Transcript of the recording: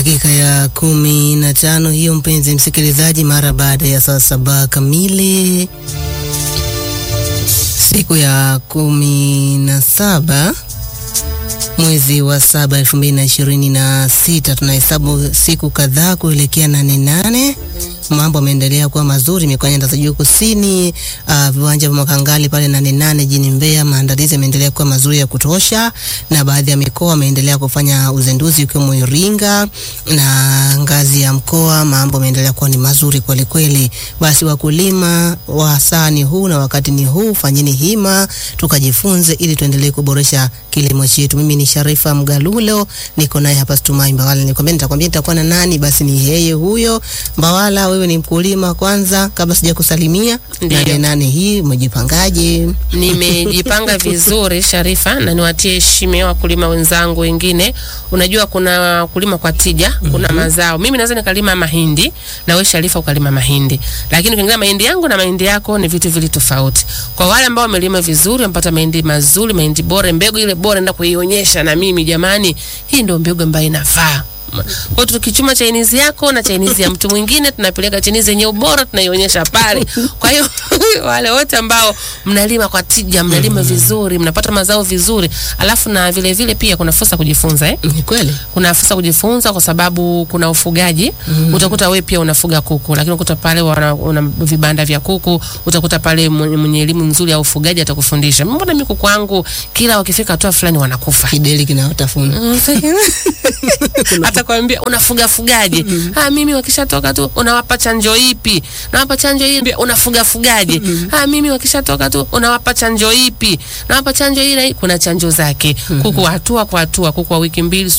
Dakika ya kumi na tano hiyo, mpenzi msikilizaji, mara baada ya saa saba kamili, siku ya kumi na saba mwezi wa saba elfu mbili na ishirini na sita tunahesabu siku kadhaa kuelekea nane nane. Mambo yameendelea kuwa mazuri mikoa nyanda za juu kusini, uh, viwanja vya Makangali pale nane nane jijini Mbeya, maandalizi yameendelea kuwa mazuri ya kutosha, na baadhi ya mikoa wameendelea kufanya uzinduzi ikiwemo Iringa na ngazi ya mkoa, mambo yameendelea kuwa ni mazuri kweli kweli. Basi wakulima wa saa ni huu na wakati ni huu, fanyeni hima tukajifunze, ili tuendelee kuboresha kilimo chetu. Mimi ni Sharifa Mgalulo, niko naye hapa Stumai Mbawala. Nikwambia nitakwambia nitakuwa na nani, basi ni yeye huyo Mbawala. Wewe ni mkulima kwanza, kabla sija kusalimia. Ndiyo. Nane nane hii umejipangaje? Nimejipanga vizuri Sharifa, na niwatie heshima wakulima wenzangu wengine. Unajua kuna kulima kwa tija, kuna mazao. Mimi naweza nikalima mahindi na wewe Sharifa ukalima mahindi, lakini ukiangalia mahindi yangu na mahindi yako ni vitu vili tofauti. Kwa wale ambao wamelima vizuri, wamepata mahindi mazuri, mahindi bora, mbegu ile bora, nenda kuionyesha na mimi, jamani, hii ndio mbegu ambayo inafaa kwa hiyo tukichuma chainizi yako na chainizi ya mtu mwingine, tunapeleka chainizi yenye ubora tunaionyesha pale. Kwa hiyo wale wote ambao mnalima kwa tija, mnalima vizuri, mnapata mazao vizuri, alafu na vile vile pia kuna fursa kujifunza eh? Ni kweli kuna fursa kujifunza kwa sababu kuna ufugaji utakuta wewe pia unafuga kuku, lakini ukuta pale wana, una vibanda vya kuku, utakuta pale mwenye mwenye elimu nzuri ya ufugaji atakufundisha. Mbona mimi kuku wangu kila wakifika hatua fulani wanakufa kideli kinaotafuna atakwambia unafuga fugaje? Ah, mimi wakishatoka tu unawapa chanjo ipi? Nawapa chanjo hii. Unafuga fugaje? Ah, mimi wakishatoka tu unawapa chanjo ipi? Nawapa chanjo hii na hii. Kuna chanjo zake kuku, hatua kwa hatua, kuku wa wiki mbili